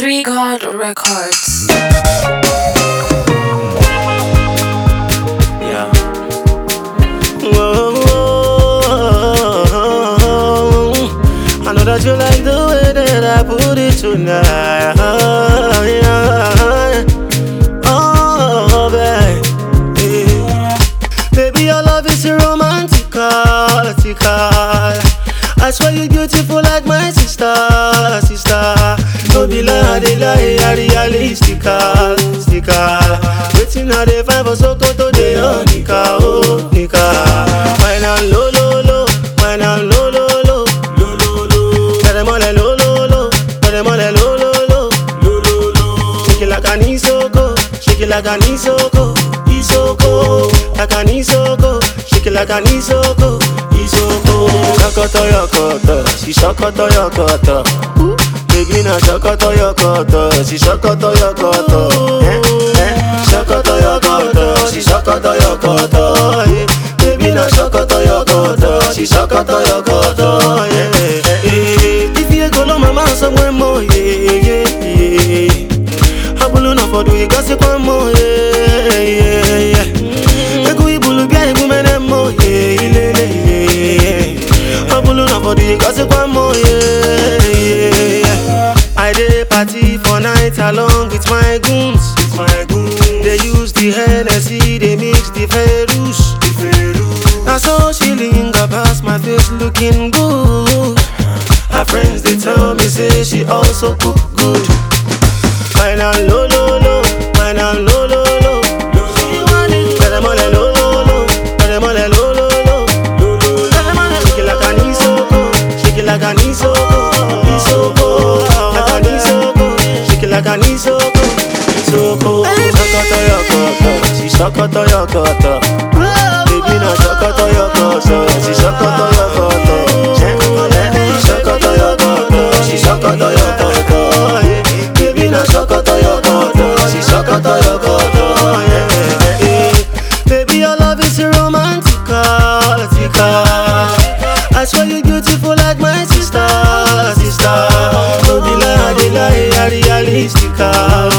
Three God Records. Yeah. Whoa, I know that you like the way that I put it tonight. Yeah. Oh, babe. Yeah. Baby, your love is romantical. I swear you're beautiful like my sister, sister. No be lie, they lie, I realistical, sticker. Waiting I dey find for Sokoto, they on Nika, oh, Nika. Wine and low, low, low, wine and low, low, low, low, low, low. Tell them all that low, low, low, tell them all that low, low, low, low, low, low. Shake it like an isoko, shake it like an isoko, isoko, like an isoko, shake it like an isoko, isoko. Shokoto yokoto, she shokoto yokoto. Baby na shokoto yokoto, she shokoto yokoto. Eh, eh, shokoto yokoto, she shokoto yokoto. eh. Baby na shokoto yokoto, she shokoto yokoto. Yeah, yeah, yeah. If you go to my man somewhere more, yeah, yeah, yeah. Abulu na fodu igasi kwa mo, yeah, yeah, yeah. Egu ibulu bia ibu mene mo, yeah, ilele, yeah, yeah. Abulu na fodu igasi kwa mo, yeah, yeah, yeah. I dey party for night along with my goons. With my goons. They use the Hennessy, they mix the Ferus. Now so she linger past my face looking good. Her friends they tell me say she also cook good. Wine and low low low, wine and low low low. Tell them all that low low low, tell them all that low low low. Tell them all that shake it like an isoko, shake it like an isoko, isoko, like an isoko, shake it like an isoko, isoko. Shokoto yokoto, she shokoto yokoto. Baby na shokoto yokoto, she shokoto yokoto. Eh, eh, Shokoto yokoto, she shokoto yokoto. eh. Baby na shokoto yokoto, she shokoto yokoto. eh, eh, eh. Baby your love is romantical, I swear you beautiful like my sister, sister. No be lie, they lie, I realistical.